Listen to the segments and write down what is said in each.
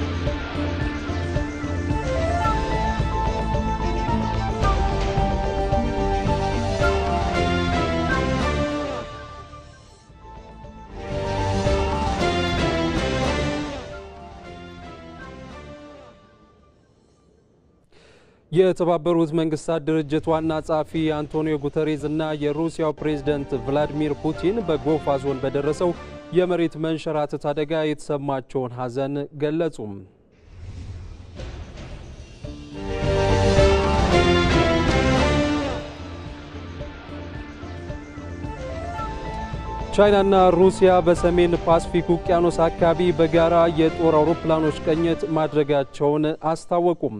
የተባበሩት መንግስታት ድርጅት ዋና ጸሐፊ አንቶኒዮ ጉተሬዝ እና የሩሲያው ፕሬዝደንት ቭላዲሚር ፑቲን በጎፋ ዞን በደረሰው የመሬት መንሸራተት አደጋ የተሰማቸውን ሐዘን ገለጹም። ቻይናና ሩሲያ በሰሜን ፓስፊክ ውቅያኖስ አካባቢ በጋራ የጦር አውሮፕላኖች ቅኝት ማድረጋቸውን አስታወቁም።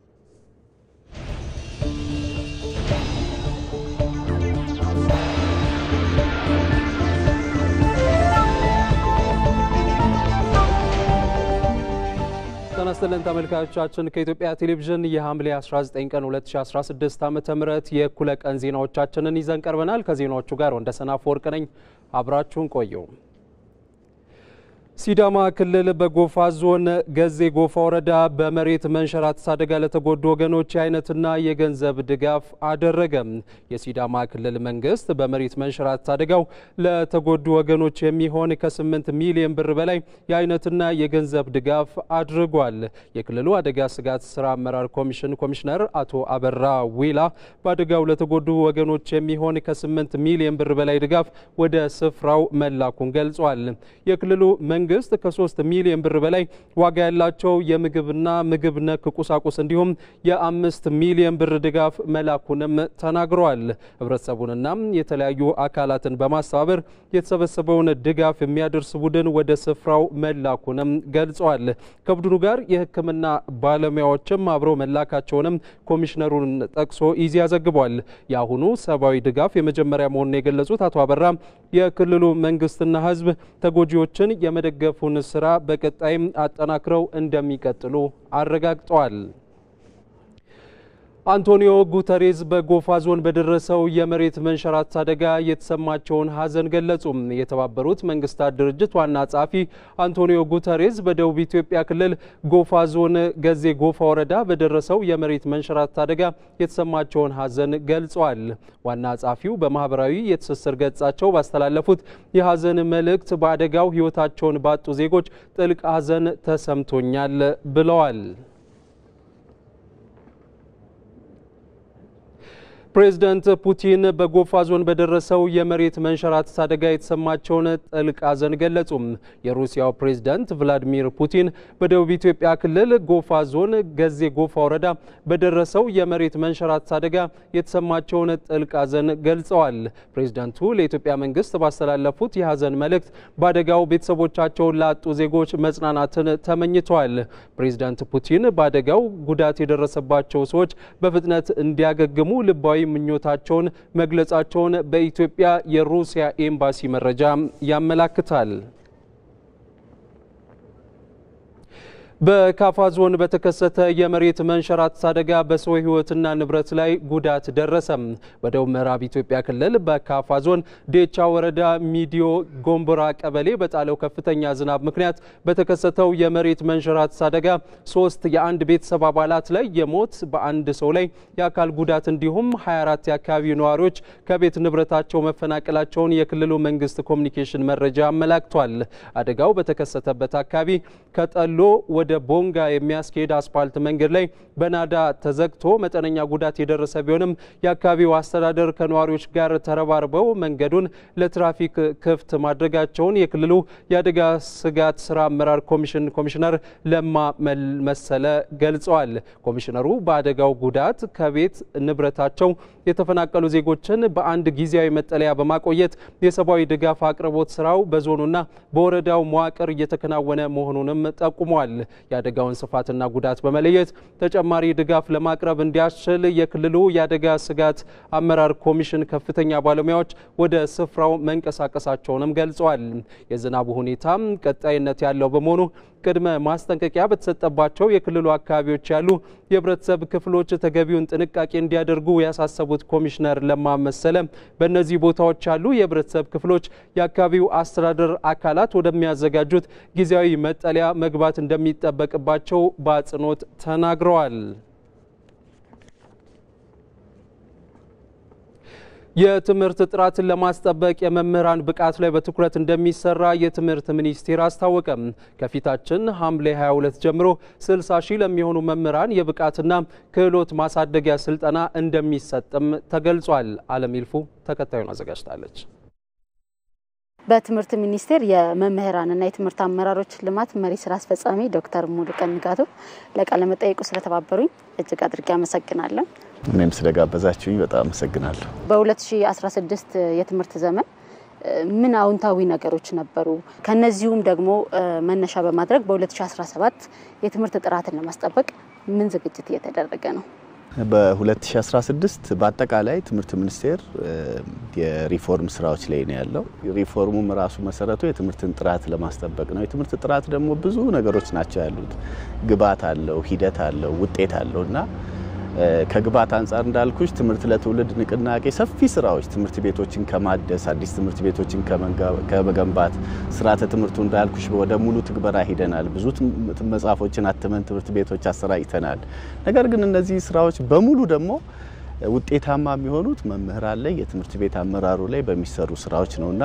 ጤና ይስጥልን ተመልካቾቻችን፣ ከኢትዮጵያ ቴሌቪዥን የሐምሌ 19 ቀን 2016 ዓ.ም የእኩለ ቀን ዜናዎቻችንን ይዘን ቀርበናል። ከዜናዎቹ ጋር ወንደሰን አፈወርቅ ነኝ። አብራችሁን ቆዩ። ሲዳማ ክልል በጎፋ ዞን ገዜ ጎፋ ወረዳ በመሬት መንሸራተት አደጋ ለተጎዱ ወገኖች የአይነትና የገንዘብ ድጋፍ አደረገ። የሲዳማ ክልል መንግስት በመሬት መንሸራተት አደጋው ለተጎዱ ወገኖች የሚሆን ከ8 ሚሊዮን ብር በላይ የአይነትና የገንዘብ ድጋፍ አድርጓል። የክልሉ አደጋ ስጋት ስራ አመራር ኮሚሽን ኮሚሽነር አቶ አበራ ዊላ በአደጋው ለተጎዱ ወገኖች የሚሆን ከ8 ሚሊዮን ብር በላይ ድጋፍ ወደ ስፍራው መላኩን ገልጿል። የክልሉ መንግስት ከሶስት ሚሊዮን ብር በላይ ዋጋ ያላቸው የምግብና ምግብ ነክ ቁሳቁስ እንዲሁም የአምስት ሚሊዮን ብር ድጋፍ መላኩንም ተናግረዋል። ህብረተሰቡንና የተለያዩ አካላትን በማስተባበር የተሰበሰበውን ድጋፍ የሚያደርስ ቡድን ወደ ስፍራው መላኩንም ገልጸዋል። ከቡድኑ ጋር የሕክምና ባለሙያዎችም አብረው መላካቸውንም ኮሚሽነሩን ጠቅሶ ኢዜአ ዘግቧል። የአሁኑ ሰብአዊ ድጋፍ የመጀመሪያ መሆኑን የገለጹት አቶ አበራ የክልሉ መንግስትና ህዝብ ተጎጂዎችን የመደገፉን ስራ በቀጣይም አጠናክረው እንደሚቀጥሉ አረጋግጠዋል። አንቶኒዮ ጉተሬዝ በጎፋ ዞን በደረሰው የመሬት መንሸራተት አደጋ የተሰማቸውን ሐዘን ገለጹ። የተባበሩት መንግስታት ድርጅት ዋና ጸሐፊ አንቶኒዮ ጉተሬዝ በደቡብ ኢትዮጵያ ክልል ጎፋ ዞን ገዜ ጎፋ ወረዳ በደረሰው የመሬት መንሸራተት አደጋ የተሰማቸውን ሐዘን ገልጸዋል። ዋና ጸሐፊው በማህበራዊ የትስስር ገጻቸው ባስተላለፉት የሐዘን መልእክት በአደጋው ሕይወታቸውን ባጡ ዜጎች ጥልቅ ሐዘን ተሰምቶኛል ብለዋል። ፕሬዝደንት ፑቲን በጎፋ ዞን በደረሰው የመሬት መንሸራተት አደጋ የተሰማቸውን ጥልቅ ሐዘን ገለጹ። የሩሲያው ፕሬዝደንት ቭላዲሚር ፑቲን በደቡብ ኢትዮጵያ ክልል ጎፋ ዞን ገዜ ጎፋ ወረዳ በደረሰው የመሬት መንሸራተት አደጋ የተሰማቸውን ጥልቅ ሐዘን ገልጸዋል። ፕሬዝደንቱ ለኢትዮጵያ መንግስት ባስተላለፉት የሐዘን መልእክት በአደጋው ቤተሰቦቻቸውን ላጡ ዜጎች መጽናናትን ተመኝተዋል። ፕሬዝደንት ፑቲን በአደጋው ጉዳት የደረሰባቸው ሰዎች በፍጥነት እንዲያገግሙ ልባዊ ምኞታቸውን መግለጻቸውን በኢትዮጵያ የሩሲያ ኤምባሲ መረጃ ያመላክታል። በካፋ ዞን በተከሰተ የመሬት መንሸራተት አደጋ በሰው ሕይወትና ንብረት ላይ ጉዳት ደረሰ። በደቡብ ምዕራብ ኢትዮጵያ ክልል በካፋ ዞን ዴቻ ወረዳ ሚዲዮ ጎንቦራ ቀበሌ በጣለው ከፍተኛ ዝናብ ምክንያት በተከሰተው የመሬት መንሸራተት አደጋ ሶስት የአንድ ቤተሰብ አባላት ላይ የሞት በአንድ ሰው ላይ የአካል ጉዳት እንዲሁም 24 የአካባቢው ነዋሪዎች ከቤት ንብረታቸው መፈናቀላቸውን የክልሉ መንግስት ኮሚኒኬሽን መረጃ አመላክቷል። አደጋው በተከሰተበት አካባቢ ከጠሎ ወደ ቦንጋ የሚያስኬድ አስፓልት መንገድ ላይ በናዳ ተዘግቶ መጠነኛ ጉዳት የደረሰ ቢሆንም የአካባቢው አስተዳደር ከነዋሪዎች ጋር ተረባርበው መንገዱን ለትራፊክ ክፍት ማድረጋቸውን የክልሉ የአደጋ ስጋት ስራ አመራር ኮሚሽን ኮሚሽነር ለማ መሰለ ገልጸዋል። ኮሚሽነሩ በአደጋው ጉዳት ከቤት ንብረታቸው የተፈናቀሉ ዜጎችን በአንድ ጊዜያዊ መጠለያ በማቆየት የሰብአዊ ድጋፍ አቅርቦት ስራው በዞኑና በወረዳው መዋቅር እየተከናወነ መሆኑንም ጠቁመዋል። የአደጋውን ስፋትና ጉዳት በመለየት ተጨማሪ ድጋፍ ለማቅረብ እንዲያስችል የክልሉ የአደጋ ስጋት አመራር ኮሚሽን ከፍተኛ ባለሙያዎች ወደ ስፍራው መንቀሳቀሳቸውንም ገልጸዋል። የዝናቡ ሁኔታም ቀጣይነት ያለው በመሆኑ ቅድመ ማስጠንቀቂያ በተሰጠባቸው የክልሉ አካባቢዎች ያሉ የህብረተሰብ ክፍሎች ተገቢውን ጥንቃቄ እንዲያደርጉ ያሳሰቡት ኮሚሽነር ለማ መሰለ በእነዚህ ቦታዎች ያሉ የህብረተሰብ ክፍሎች የአካባቢው አስተዳደር አካላት ወደሚያዘጋጁት ጊዜያዊ መጠለያ መግባት እንደሚጠበቅባቸው በአጽንኦት ተናግረዋል። የትምህርት ጥራትን ለማስጠበቅ የመምህራን ብቃት ላይ በትኩረት እንደሚሰራ የትምህርት ሚኒስቴር አስታወቀም። ከፊታችን ሐምሌ 22 ጀምሮ 60 ሺህ ለሚሆኑ መምህራን የብቃትና ክህሎት ማሳደጊያ ስልጠና እንደሚሰጥም ተገልጿል። አለም ይልፉ ተከታዩን አዘጋጅታለች። በትምህርት ሚኒስቴር የመምህራንና የትምህርት አመራሮች ልማት መሪ ስራ አስፈጻሚ ዶክተር ሙሉቀን ንጋቱ ለቃለ መጠይቁ ስለተባበሩኝ እጅግ አድርጌ አመሰግናለሁ። እኔም ስለጋበዛችሁኝ በጣም አመሰግናለሁ። በ2016 የትምህርት ዘመን ምን አዎንታዊ ነገሮች ነበሩ? ከነዚሁም ደግሞ መነሻ በማድረግ በ2017 የትምህርት ጥራትን ለማስጠበቅ ምን ዝግጅት እየተደረገ ነው? በ2016 በአጠቃላይ ትምህርት ሚኒስቴር የሪፎርም ስራዎች ላይ ነው ያለው። ሪፎርሙም ራሱ መሰረቱ የትምህርትን ጥራት ለማስጠበቅ ነው። የትምህርት ጥራት ደግሞ ብዙ ነገሮች ናቸው ያሉት። ግብዓት አለው፣ ሂደት አለው፣ ውጤት አለው እና ከግብዓት አንጻር እንዳልኩሽ ትምህርት ለትውልድ ንቅናቄ ሰፊ ስራዎች ትምህርት ቤቶችን ከማደስ አዲስ ትምህርት ቤቶችን ከመገንባት ስርዓተ ትምህርቱ እንዳልኩሽ ወደ ሙሉ ትግበራ ሂደናል። ብዙ መጽሐፎችን አትመን ትምህርት ቤቶች አሰራጭተናል። ነገር ግን እነዚህ ስራዎች በሙሉ ደግሞ ውጤታማ የሚሆኑት መምህራን ላይ የትምህርት ቤት አመራሩ ላይ በሚሰሩ ስራዎች ነውና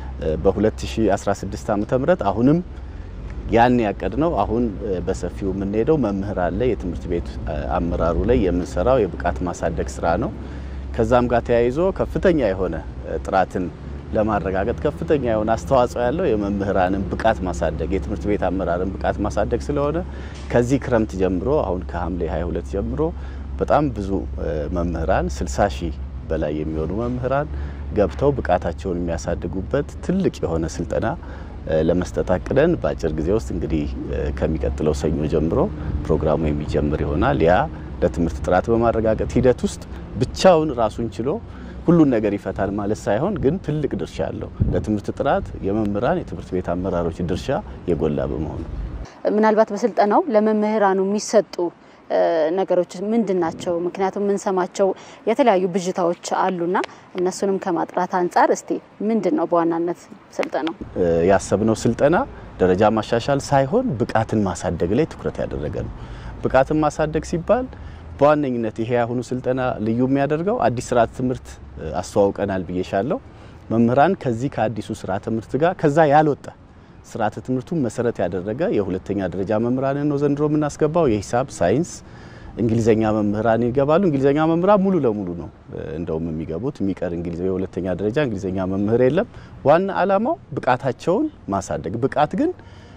በ2016 ዓ.ም አሁንም ያን ያቀድ ነው። አሁን በሰፊው የምንሄደው መምህራን ላይ የትምህርት ቤት አመራሩ ላይ የምንሰራው የብቃት ማሳደግ ስራ ነው። ከዛም ጋር ተያይዞ ከፍተኛ የሆነ ጥራትን ለማረጋገጥ ከፍተኛ የሆነ አስተዋጽኦ ያለው የመምህራንን ብቃት ማሳደግ የትምህርት ቤት አመራርን ብቃት ማሳደግ ስለሆነ ከዚህ ክረምት ጀምሮ አሁን ከሐምሌ 22 ጀምሮ በጣም ብዙ መምህራን 60 ሺህ በላይ የሚሆኑ መምህራን ገብተው ብቃታቸውን የሚያሳድጉበት ትልቅ የሆነ ስልጠና ለመስጠት አቅደን በአጭር ጊዜ ውስጥ እንግዲህ ከሚቀጥለው ሰኞ ጀምሮ ፕሮግራሙ የሚጀምር ይሆናል። ያ ለትምህርት ጥራት በማረጋገጥ ሂደት ውስጥ ብቻውን ራሱን ችሎ ሁሉን ነገር ይፈታል ማለት ሳይሆን ግን ትልቅ ድርሻ አለው። ለትምህርት ጥራት የመምህራን የትምህርት ቤት አመራሮች ድርሻ የጎላ በመሆኑ ምናልባት በስልጠናው ለመምህራኑ የሚሰጡ ነገሮች ምንድን ናቸው? ምክንያቱም የምንሰማቸው የተለያዩ ብዥታዎች አሉና እነሱንም ከማጥራት አንጻር እስቲ ምንድን ነው በዋናነት ስልጠናው? ያሰብነው ስልጠና ደረጃ ማሻሻል ሳይሆን ብቃትን ማሳደግ ላይ ትኩረት ያደረገ ነው። ብቃትን ማሳደግ ሲባል በዋነኝነት ይሄ ያሁኑ ስልጠና ልዩ የሚያደርገው አዲስ ስርዓተ ትምህርት አስተዋውቀናል ብዬሻለሁ። መምህራን ከዚህ ከአዲሱ ስርዓተ ትምህርት ጋር ከዛ ያልወጣ ስርዓተ ትምህርቱን መሰረት ያደረገ የሁለተኛ ደረጃ መምህራንን ነው ዘንድሮ የምናስገባው። የሂሳብ ሳይንስ፣ እንግሊዘኛ መምህራን ይገባሉ። እንግሊዘኛ መምህራን ሙሉ ለሙሉ ነው እንደውም የሚገቡት። የሚቀር እንግሊዝ የሁለተኛ ደረጃ እንግሊዘኛ መምህር የለም። ዋና ዓላማው ብቃታቸውን ማሳደግ። ብቃት ግን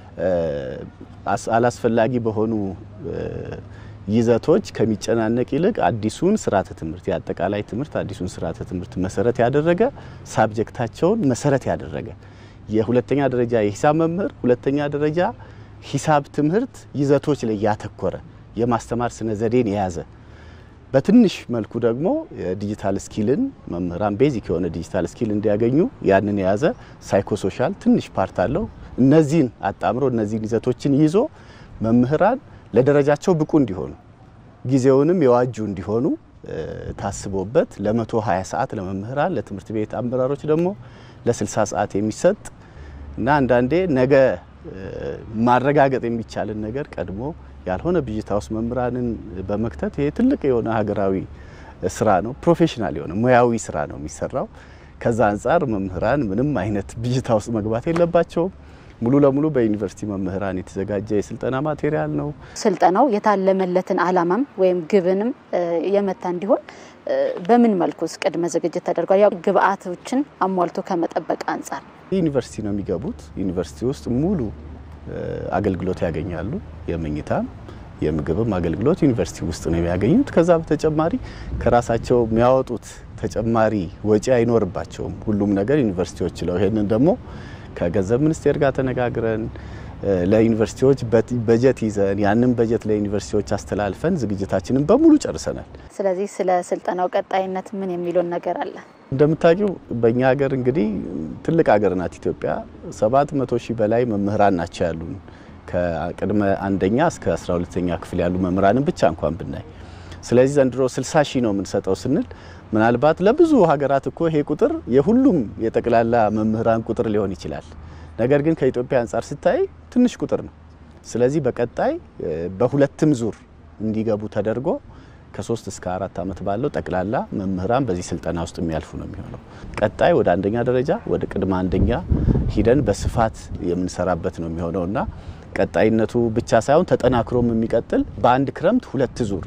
አላስፈላጊ በሆኑ ይዘቶች ከሚጨናነቅ ይልቅ አዲሱን ስርዓተ ትምህርት የአጠቃላይ ትምህርት አዲሱን ስርዓተ ትምህርት መሰረት ያደረገ ሳብጀክታቸውን መሰረት ያደረገ የሁለተኛ ደረጃ የሂሳብ መምህር ሁለተኛ ደረጃ ሂሳብ ትምህርት ይዘቶች ላይ ያተኮረ የማስተማር ስነ ዘዴን የያዘ በትንሽ መልኩ ደግሞ የዲጂታል ስኪልን መምህራን ቤዚክ የሆነ ዲጂታል ስኪል እንዲያገኙ ያንን የያዘ ሳይኮሶሻል ትንሽ ፓርት አለው። እነዚህን አጣምሮ እነዚህን ይዘቶችን ይዞ መምህራን ለደረጃቸው ብቁ እንዲሆኑ ጊዜውንም የዋጁ እንዲሆኑ ታስቦበት ለመቶ 20 ሰዓት ለመምህራን ለትምህርት ቤት አመራሮች ደግሞ ለ60 ሰዓት የሚሰጥ እና አንዳንዴ ነገ ማረጋገጥ የሚቻልን ነገር ቀድሞ ያልሆነ ብዥታ ውስጥ መምህራንን በመክተት ይሄ ትልቅ የሆነ ሀገራዊ ስራ ነው። ፕሮፌሽናል የሆነ ሙያዊ ስራ ነው የሚሰራው። ከዛ አንጻር መምህራን ምንም አይነት ብዥታ ውስጥ መግባት የለባቸውም። ሙሉ ለሙሉ በዩኒቨርሲቲ መምህራን የተዘጋጀ የስልጠና ማቴሪያል ነው። ስልጠናው የታለመለትን ዓላማም ወይም ግብንም የመታ እንዲሆን በምን መልኩስ ቅድመ ዝግጅት ተደርጓል? ያው ግብአቶችን አሟልቶ ከመጠበቅ አንጻር ዩኒቨርሲቲ ነው የሚገቡት። ዩኒቨርሲቲ ውስጥ ሙሉ አገልግሎት ያገኛሉ። የመኝታም የምግብም አገልግሎት ዩኒቨርሲቲ ውስጥ ነው የሚያገኙት። ከዛ በተጨማሪ ከራሳቸው የሚያወጡት ተጨማሪ ወጪ አይኖርባቸውም። ሁሉም ነገር ዩኒቨርሲቲዎች ችለው ይሄንን ደግሞ ከገንዘብ ሚኒስቴር ጋር ተነጋግረን ለዩኒቨርሲቲዎች በጀት ይዘን ያንን በጀት ለዩኒቨርሲቲዎች አስተላልፈን ዝግጅታችንን በሙሉ ጨርሰናል። ስለዚህ ስለ ስልጠናው ቀጣይነት ምን የሚለውን ነገር አለ? እንደምታውቂው በእኛ ሀገር እንግዲህ ትልቅ ሀገር ናት ኢትዮጵያ። ሰባት መቶ ሺህ በላይ መምህራን ናቸው ያሉን። ከቅድመ አንደኛ እስከ 12ኛ ክፍል ያሉ መምህራንን ብቻ እንኳን ብናይ ስለዚህ ዘንድሮ 60 ሺህ ነው የምንሰጠው ስንል ምናልባት ለብዙ ሀገራት እኮ ይሄ ቁጥር የሁሉም የጠቅላላ መምህራን ቁጥር ሊሆን ይችላል። ነገር ግን ከኢትዮጵያ አንጻር ሲታይ ትንሽ ቁጥር ነው። ስለዚህ በቀጣይ በሁለትም ዙር እንዲገቡ ተደርጎ ከሶስት እስከ አራት ዓመት ባለው ጠቅላላ መምህራን በዚህ ስልጠና ውስጥ የሚያልፉ ነው የሚሆነው። ቀጣይ ወደ አንደኛ ደረጃ ወደ ቅድመ አንደኛ ሂደን በስፋት የምንሰራበት ነው የሚሆነው እና ቀጣይነቱ ብቻ ሳይሆን ተጠናክሮም የሚቀጥል በአንድ ክረምት ሁለት ዙር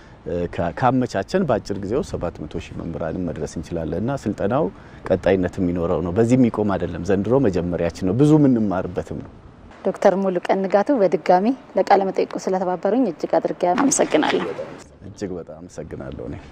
ካመቻቸን በአጭር ጊዜ ውስጥ 700 ሺህ መምህራንን መድረስ እንችላለን እና ስልጠናው ቀጣይነት የሚኖረው ነው። በዚህ የሚቆም አይደለም። ዘንድሮ መጀመሪያችን ነው። ብዙ የምንማርበትም ነው። ዶክተር ሙሉቀን ንጋቱ በድጋሚ ለቃለ መጠይቁ ስለተባበሩኝ እጅግ አድርጌ አመሰግናለሁ። እጅግ በጣም አመሰግናለሁ እኔ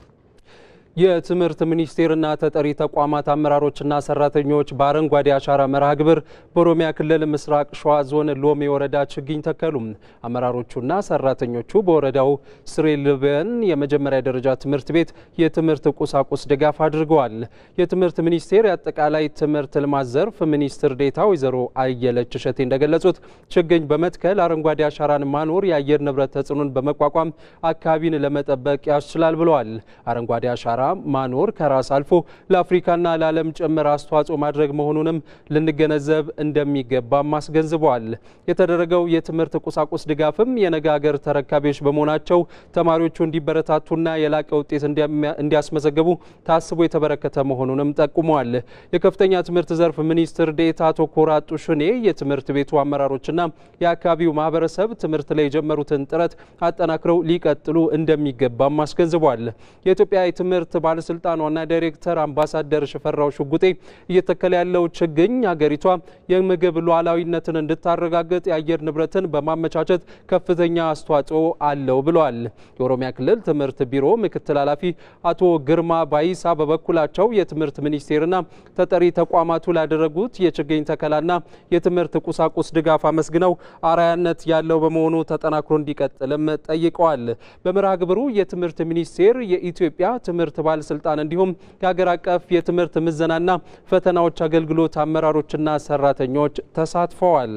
የትምህርት ሚኒስቴርና ተጠሪ ተቋማት አመራሮችና ሰራተኞች በአረንጓዴ አሻራ መርሃ ግብር በኦሮሚያ ክልል ምስራቅ ሸዋ ዞን ሎሜ ወረዳ ችግኝ ተከሉ። አመራሮቹና ሰራተኞቹ በወረዳው ስሬልበን የመጀመሪያ ደረጃ ትምህርት ቤት የትምህርት ቁሳቁስ ድጋፍ አድርገዋል። የትምህርት ሚኒስቴር የአጠቃላይ ትምህርት ልማት ዘርፍ ሚኒስትር ዴኤታ ወይዘሮ አየለች እሸቴ እንደገለጹት ችግኝ በመትከል አረንጓዴ አሻራን ማኖር የአየር ንብረት ተጽዕኖን በመቋቋም አካባቢን ለመጠበቅ ያስችላል ብለዋል። አረንጓዴ አሻራ ማኖር ከራስ አልፎ ለአፍሪካና ለዓለም ጭምር አስተዋጽኦ ማድረግ መሆኑንም ልንገነዘብ እንደሚገባም አስገንዝበዋል። የተደረገው የትምህርት ቁሳቁስ ድጋፍም የነገ ሀገር ተረካቢዎች በመሆናቸው ተማሪዎቹ እንዲበረታቱና የላቀ ውጤት እንዲያስመዘግቡ ታስቦ የተበረከተ መሆኑንም ጠቁመዋል። የከፍተኛ ትምህርት ዘርፍ ሚኒስትር ዴኤታ አቶ ኮራ ጡሹኔ የትምህርት ቤቱ አመራሮችና የአካባቢው ማህበረሰብ ትምህርት ላይ የጀመሩትን ጥረት አጠናክረው ሊቀጥሉ እንደሚገባም አስገንዝበዋል። የኢትዮጵያ የትምህርት ባለስልጣን ዋና ዳይሬክተር አምባሳደር ሽፈራው ሽጉጤ እየተከለ ያለው ችግኝ ሀገሪቷ የምግብ ሉዓላዊነትን እንድታረጋግጥ የአየር ንብረትን በማመቻቸት ከፍተኛ አስተዋጽኦ አለው ብለዋል። የኦሮሚያ ክልል ትምህርት ቢሮ ምክትል ኃላፊ አቶ ግርማ ባይሳ በበኩላቸው የትምህርት ሚኒስቴርና ተጠሪ ተቋማቱ ላደረጉት የችግኝ ተከላና የትምህርት ቁሳቁስ ድጋፍ አመስግነው አርአያነት ያለው በመሆኑ ተጠናክሮ እንዲቀጥልም ጠይቀዋል። በመርሃ ግብሩ የትምህርት ሚኒስቴር የኢትዮጵያ ትምህርት ባለስልጣን እንዲሁም የሀገር አቀፍ የትምህርት ምዘናና ፈተናዎች አገልግሎት አመራሮችና ሰራተኞች ተሳትፈዋል።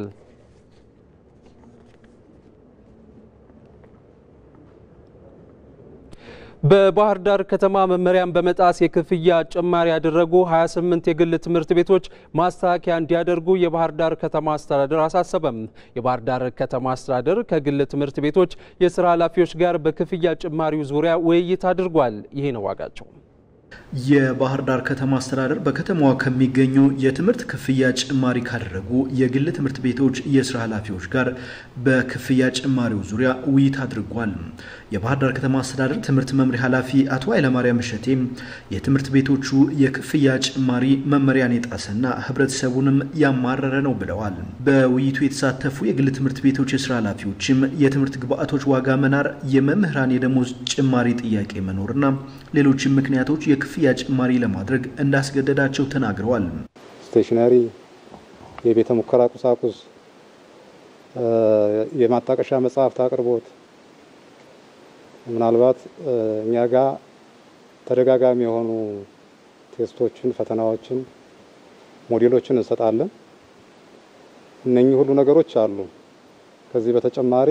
በባህር ዳር ከተማ መመሪያን በመጣስ የክፍያ ጭማሪ ያደረጉ 28 የግል ትምህርት ቤቶች ማስተካከያ እንዲያደርጉ የባህር ዳር ከተማ አስተዳደር አሳሰበም። የባህር ዳር ከተማ አስተዳደር ከግል ትምህርት ቤቶች የስራ ኃላፊዎች ጋር በክፍያ ጭማሪው ዙሪያ ውይይት አድርጓል። ይሄ ነው ዋጋቸው። የባህር ዳር ከተማ አስተዳደር በከተማዋ ከሚገኙ የትምህርት ክፍያ ጭማሪ ካደረጉ የግል ትምህርት ቤቶች የስራ ኃላፊዎች ጋር በክፍያ ጭማሪው ዙሪያ ውይይት አድርጓል። የባህር ዳር ከተማ አስተዳደር ትምህርት መምሪያ ኃላፊ አቶ ኃይለማርያም እሸቴ የትምህርት ቤቶቹ የክፍያ ጭማሪ መመሪያን የጣሰና ሕብረተሰቡንም ያማረረ ነው ብለዋል። በውይይቱ የተሳተፉ የግል ትምህርት ቤቶች የስራ ኃላፊዎችም የትምህርት ግብዓቶች ዋጋ መናር፣ የመምህራን የደሞዝ ጭማሪ ጥያቄ መኖርና ሌሎችም ምክንያቶች የክፍያ ጭማሪ ለማድረግ እንዳስገደዳቸው ተናግረዋል። ስቴሽነሪ፣ የቤተ ሙከራ ቁሳቁስ፣ የማጣቀሻ መጽሐፍት አቅርቦት ምናልባት እኛ ጋር ተደጋጋሚ የሆኑ ቴስቶችን፣ ፈተናዎችን፣ ሞዴሎችን እንሰጣለን። እነኚህ ሁሉ ነገሮች አሉ። ከዚህ በተጨማሪ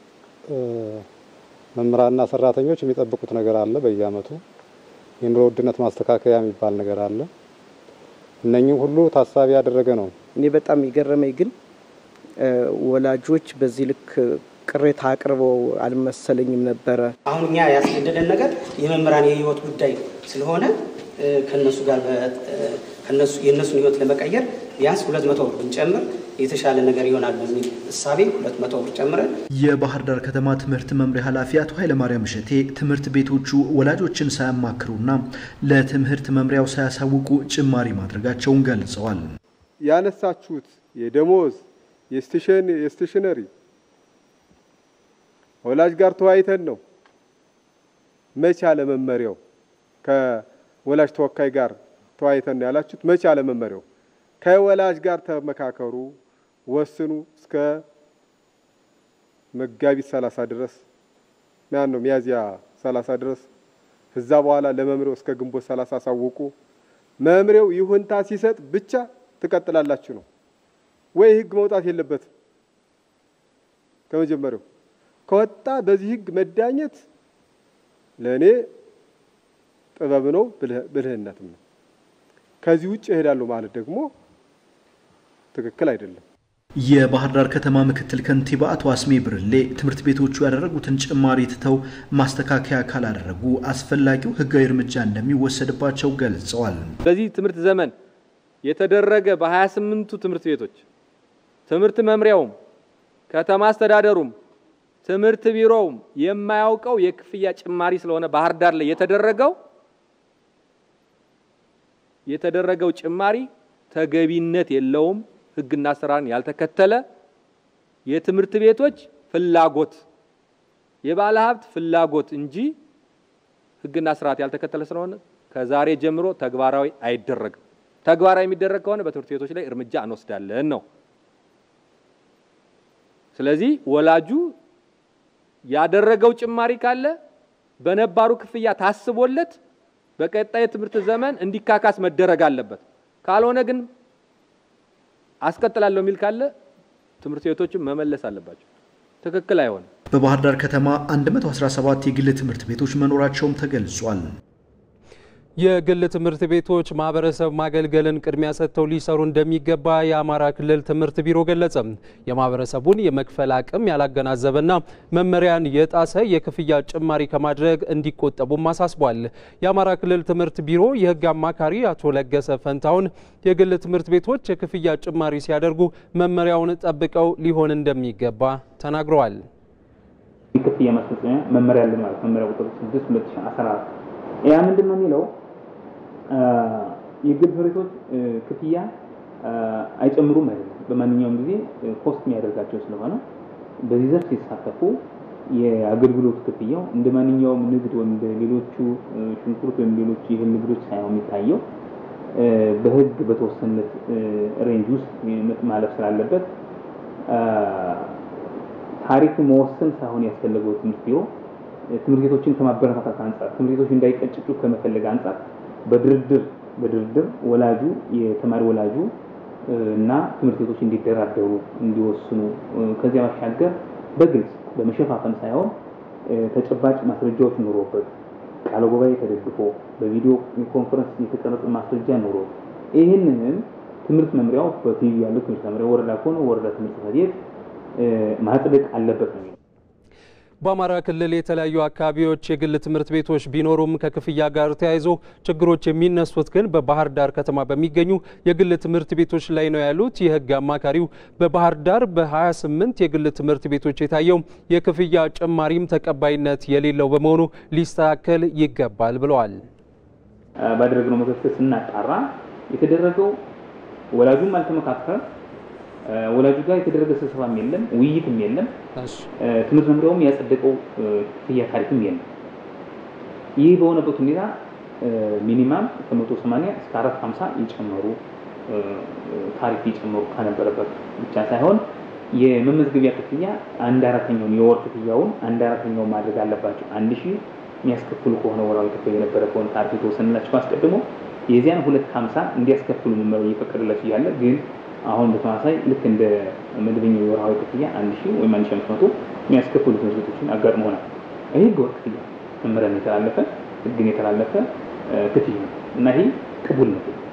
መምህራንና ሰራተኞች የሚጠብቁት ነገር አለ። በየአመቱ የኑሮ ውድነት ማስተካከያ የሚባል ነገር አለ። እነኚህ ሁሉ ታሳቢ ያደረገ ነው። እኔ በጣም የገረመኝ ግን ወላጆች በዚህ ልክ ቅሬታ አቅርበው አልመሰለኝም ነበረ። አሁን እኛ ያስገደደን ነገር የመምህራን የህይወት ጉዳይ ስለሆነ ከነሱ ጋር የእነሱን ህይወት ለመቀየር ቢያንስ ሁለት መቶ ብር ብንጨምር የተሻለ ነገር ይሆናል በሚል እሳቤ ሁለት መቶ ብር ጨምረን የባህር ዳር ከተማ ትምህርት መምሪያ ኃላፊ አቶ ኃይለማርያም እሸቴ ትምህርት ቤቶቹ ወላጆችን ሳያማክሩና ለትምህርት መምሪያው ሳያሳውቁ ጭማሪ ማድረጋቸውን ገልጸዋል። ያነሳችሁት የደሞዝ የስቴሽነሪ ወላጅ ጋር ተወያይተን ነው። መቼ አለ መመሪያው ከወላጅ ተወካይ ጋር ተወያይተን ነው ያላችሁት። መቼ አለ መመሪያው ከወላጅ ጋር ተመካከሩ፣ ወስኑ። እስከ መጋቢት ሰላሳ ድረስ ያን ነው ሚያዝያ ሰላሳ ድረስ እዛ በኋላ ለመምሪያው እስከ ግንቦት ሰላሳ አሳውቁ። መምሪያው ይሁንታ ሲሰጥ ብቻ ትቀጥላላችሁ ነው ወይ ህግ መውጣት የለበትም። ከመጀመሪያው ከወጣ በዚህ ህግ መዳኘት ለእኔ ጥበብ ነው፣ ብልህነትም ነው። ከዚህ ውጭ እሄዳለሁ ማለት ደግሞ ትክክል አይደለም። የባህር ዳር ከተማ ምክትል ከንቲባ አቶ አስሜ ብርሌ ትምህርት ቤቶቹ ያደረጉትን ጭማሪ ትተው ማስተካከያ ካላደረጉ አስፈላጊው ህጋዊ እርምጃ እንደሚወሰድባቸው ገልጸዋል። በዚህ ትምህርት ዘመን የተደረገ በ28ቱ ትምህርት ቤቶች ትምህርት መምሪያውም ከተማ አስተዳደሩም ትምህርት ቢሮውም የማያውቀው የክፍያ ጭማሪ ስለሆነ ባህር ዳር ላይ የተደረገው የተደረገው ጭማሪ ተገቢነት የለውም። ህግና ስራን ያልተከተለ የትምህርት ቤቶች ፍላጎት የባለ ሀብት ፍላጎት እንጂ ህግና ስርዓት ያልተከተለ ስለሆነ ከዛሬ ጀምሮ ተግባራዊ አይደረግም። ተግባራዊ የሚደረግ ከሆነ በትምህርት ቤቶች ላይ እርምጃ እንወስዳለን ነው። ስለዚህ ወላጁ ያደረገው ጭማሪ ካለ በነባሩ ክፍያ ታስቦለት በቀጣይ የትምህርት ዘመን እንዲካካስ መደረግ አለበት። ካልሆነ ግን አስቀጥላለሁ የሚል ካለ ትምህርት ቤቶችን መመለስ አለባቸው። ትክክል አይሆንም። በባህር ዳር ከተማ 117 የግል ትምህርት ቤቶች መኖራቸውም ተገልጿል። የግል ትምህርት ቤቶች ማህበረሰብ ማገልገልን ቅድሚያ ሰጥተው ሊሰሩ እንደሚገባ የአማራ ክልል ትምህርት ቢሮ ገለጸ። የማህበረሰቡን የመክፈል አቅም ያላገናዘበና መመሪያን የጣሰ የክፍያ ጭማሪ ከማድረግ እንዲቆጠቡም አሳስቧል። የአማራ ክልል ትምህርት ቢሮ የህግ አማካሪ አቶ ለገሰ ፈንታውን የግል ትምህርት ቤቶች የክፍያ ጭማሪ ሲያደርጉ መመሪያውን ጠብቀው ሊሆን እንደሚገባ ተናግረዋል። የክፍያ ማስፈጸሚያ መመሪያ አለ ማለት መመሪያ ቁጥር 6 2014 ያ ምንድን ነው የሚለው የግል ትምህርት ቤቶች ክፍያ አይጨምሩም አይደለም። በማንኛውም ጊዜ ኮስት የሚያደርጋቸው ስለሆነ በዚህ ዘርፍ ሲሳተፉ የአገልግሎት ክፍያው እንደ ማንኛውም ንግድ ወይም እንደ ሌሎቹ ሽንኩርት ወይም ሌሎቹ ይህን ንግዶች ሳይሆን የሚታየው በህግ በተወሰነለት ሬንጅ ውስጥ ማለፍ ስላለበት ታሪክ መወሰን ሳይሆን ያስፈለገው ትምህርት ቢሮ ትምህርት ቤቶችን ከማበረታታት አንጻር ትምህርት ቤቶች እንዳይቀጭጩ ከመፈለግ አንጻር በድርድር በድርድር ወላጁ የተማሪ ወላጁ እና ትምህርት ቤቶች እንዲደራደሩ እንዲወስኑ ከዚያ ባሻገር በግልጽ በመሸፋፈን ሳይሆን ተጨባጭ ማስረጃዎች ኑሮበት ቃለ ጉባኤ ተደግፎ በቪዲዮ ኮንፈረንስ የተቀረጸ ማስረጃ ኑሮ ይህንንም ትምህርት መምሪያው በቲቪ ያለው ትምህርት መምሪያ ወረዳ ከሆነ ወረዳ ትምህርት ጽሕፈት ቤት ማጽደቅ አለበት ነው። በአማራ ክልል የተለያዩ አካባቢዎች የግል ትምህርት ቤቶች ቢኖሩም ከክፍያ ጋር ተያይዞ ችግሮች የሚነሱት ግን በባህር ዳር ከተማ በሚገኙ የግል ትምህርት ቤቶች ላይ ነው ያሉት የሕግ አማካሪው በባህር ዳር በ28 የግል ትምህርት ቤቶች የታየው የክፍያ ጭማሪም ተቀባይነት የሌለው በመሆኑ ሊስተካከል ይገባል ብለዋል። ባደረግነው ምክክር ስናጣራ የተደረገው ወላጁም አልተመካከረ ወላጁ ጋር የተደረገ ስብሰባም የለም፣ ውይይትም የለም። ትምህርት መምሪያውም ያጸደቀው ክፍያ ታሪክም የለም። ይህ በሆነበት ሁኔታ ሚኒማም ከመቶ ሰማንያ እስከ አራት ሀምሳ የጨመሩ ታሪክ የጨመሩ ከነበረበት ብቻ ሳይሆን የመመዝገቢያ ክፍያ አንድ አራተኛውን የወር ክፍያውን አንድ አራተኛውን ማድረግ አለባቸው። አንድ ሺህ የሚያስከፍሉ ከሆነ ወራዊ ክፍያ የነበረ ከሆነ ታሪክ የተወሰነላቸው አስቀድሞ የዚያን ሁለት ሀምሳ እንዲያስከፍሉ መመሪያው እየፈቀደላቸው እያለ ግን አሁን በተመሳሳይ ልክ እንደ መደበኛው የወርሃዊ ክፍያ አንድ ሺህ ወይም አንድ ሺህ አምስት መቶ የሚያስከፍሉ ትምህርት ቤቶችን አጋጥመውናል። ይህ ህገወጥ ክፍያ መመሪያን የተላለፈ ህግን የተላለፈ ክፍያ ነው እና ይህ ቅቡልነት